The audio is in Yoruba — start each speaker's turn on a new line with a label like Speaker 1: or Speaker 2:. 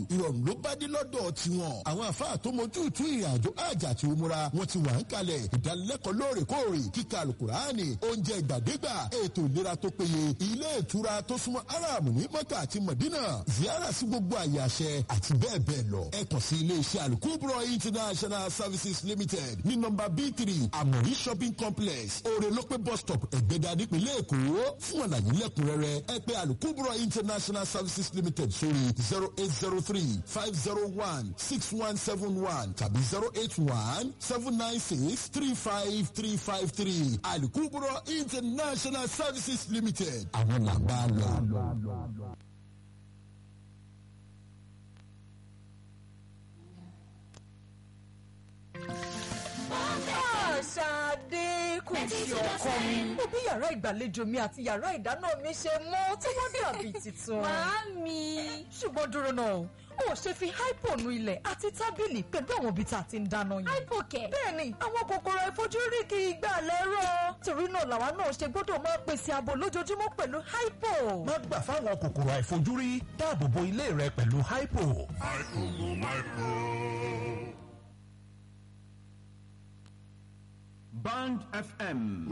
Speaker 1: ìrọ̀rùn ló bá dé lọ́dọ̀ tiwọn àwọn àfáà tó mojú tú ìrìnàjò àjà àti òmùra wọn ti wà ń kalẹ̀ ìdánilẹ́kọ̀ọ́ lóòrèkóòrè kíkà alukurani oúnjẹ ìgbàdégbà ètò ìlera tó péye ilé ìtura tó súnmọ́ aram ní mọ́kà àti mọ̀dínà ziyara sí gbogbo àyè àṣẹ àti bẹ́ẹ̀ bẹ́ẹ̀ lọ ẹ kàn sí ilé iṣẹ́ alukubro international services limited ní nọmba b three amori shopping complex orelope bus stop ẹ̀gbẹ́dà nípínlẹ̀ èkó fún àlàyé lẹ́kùnrẹ́rẹ́ ẹ pè alukubro international services limited sórí zero eight zero three five zero one six one seven one tàbí zero eight one seven nine six three five three five three alukubro international services limited àwọn làbá lọ.
Speaker 2: Ṣadé kò sí ọkọ mi. Mo bí yàrá ìgbàlejò mi àti yàrá ìdáná mi ṣe mọ́ tí wọ́n dàbí tuntun.
Speaker 3: Màámi.
Speaker 2: Ṣùgbọ́n dúró náà, ó ṣe fi hypo nu ilẹ̀ àti tábìlì pẹ̀lú àwọn ibi tá a ti ń dáná yẹn.
Speaker 3: Hypo kẹ̀.
Speaker 2: Bẹ́ẹ̀ni, àwọn kòkòrò ìfojúrí kì í gbà lẹ́rọ̀. Torí náà làwa náà ṣe gbọ́dọ̀ máa pèsè ààbò lójoojúmọ́ pẹ̀lú hypo.
Speaker 4: má gbà fáwọn kòkòrò àìfojúrí dáàbò bo ilé rẹ pẹ̀lú hypo.
Speaker 5: Band FM